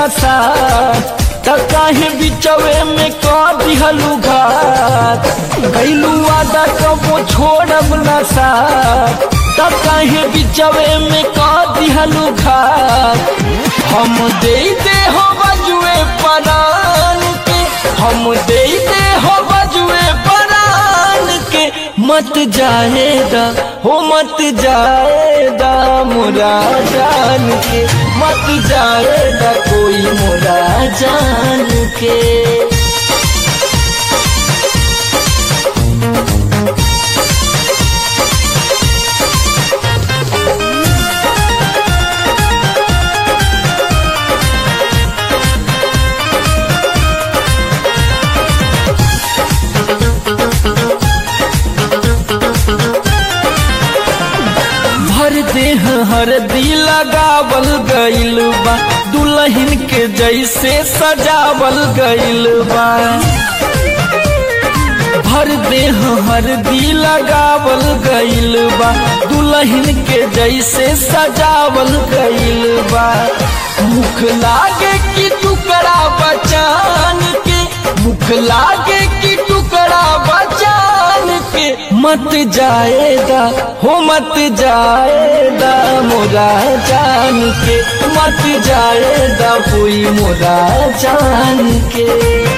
नशा त काहे बिचवे में कर दिहलू घात कैलू आदा कबो छोड़ब नशा त काहे बिचवे में कर दिहलू घात हम दे दे हो बजुए परान के हम दे दे हो बजुए परान के मत जाएगा हो मत जाएगा मोरा जान के मत जाएगा कोई मोरा जान के भर देह हर दी लगावल गइल बा दुल्हन के जैसे सजावल गइल बा भर देह हर दी लगावल गइल बा दुल्हन के जैसे सजावल गइल बा मुख लागे कि टुकड़ा बचान के मुख लागे कि टुकड़ा बचान के मत जाएगा हो मत जाएगा मोरा जान के मत जाएगा कोई मोरा जान के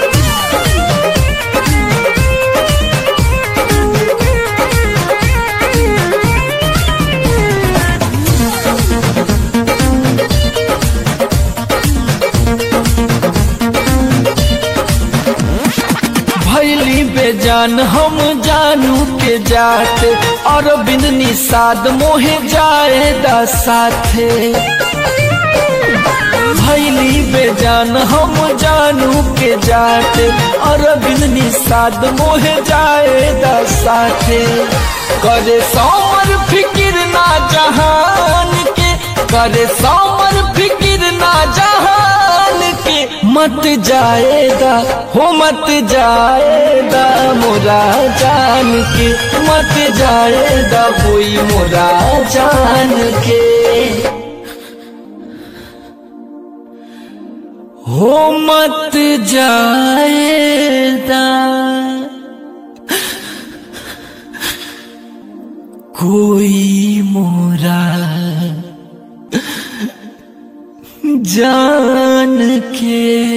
भैली बेजान हम जानू के जात और बिन निषाद मोहे जाएदा साथे भैली बेजान हम जानू के जात और बिन निषाद मोहे जाएदा साथे करे सोमर फिकिर ना जहान के करे सोमर फिकिर ना जहान के मत जाएगा हो मत जाएगा मोरा जान के मत जाएगा कोई मोरा जान के हो मत जाएगा कोई मोरा जान के